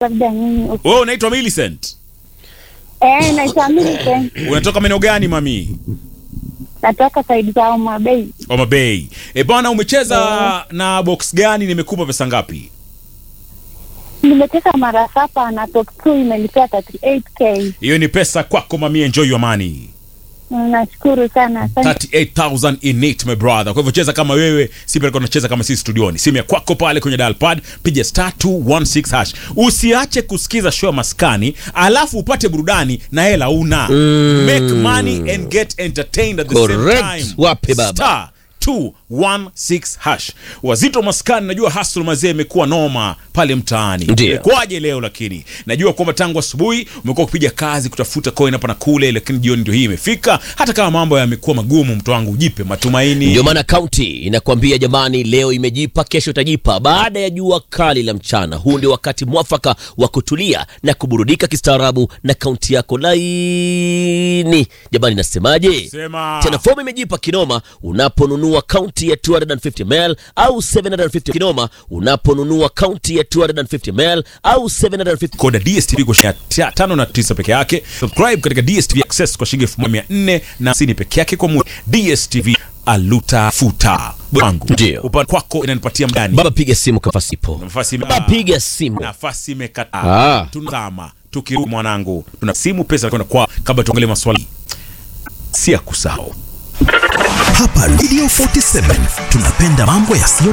labda nyinyi. Wewe unaitwa Millicent? Eh, naitwa Millicent. Unatoka maeneo gani mami? Natoka saidi za Homa Bay. Homa Bay. E bwana, umecheza na box gani? Nimekupa pesa ngapi? Nimecheza mara saba na top 2 imenipea 38k. Hiyo ni pesa kwako mami, enjoy your money. Nashukuru sana. Asante. 38000 in it my brother. Kwa hivyo cheza kama wewe, si pale unacheza kama sisi studioni. Simu ya kwako pale kwenye dial pad, piga star 216 hash. Usiache kusikiza show ya maskani, alafu upate burudani na hela una. Make money and get entertained at the Correct. same time. Wape baba. Star 216 hash. Wazito maskani, najua hustle mazee imekuwa noma pale mtaani. Ndio. Imekuwaje leo lakini? Najua kwamba tangu asubuhi umekuwa ukipiga kazi kutafuta coin hapa na kule, lakini jioni ndio hii imefika. Hata kama mambo yamekuwa magumu, mtu wangu, jipe matumaini. Ndio maana kaunti inakwambia jamani, leo imejipa, kesho itajipa. Baada ya jua kali la mchana, huu ndio wakati mwafaka wa kutulia na kuburudika kistaarabu na kaunti yako laini. Jamani, nasemaje? Sema. Tena fomu imejipa kinoma unaponunua kaunti ya 250 ml au 750 kinoma unaponunua kaunti ya 250 ml au 750 Koda DSTV kwa shilingi ya tano na tisa peke yake. Subscribe katika DSTV Access kwa shilingi elfu moja mia nne na hamsini peke yake kwa mwezi. DSTV aluta futa wangu. Ndio. Upande kwako inanipatia mdani. Baba, piga simu kwa nafasi ipo. Nafasi Baba, piga simu. nafasi imekataa. Ah. Tunazama tukirudi mwanangu, tuna simu pesa kwenda kwa kabla tuangalie maswali si ya kusahau. Hapa Radio 47 tunapenda mambo yasiyo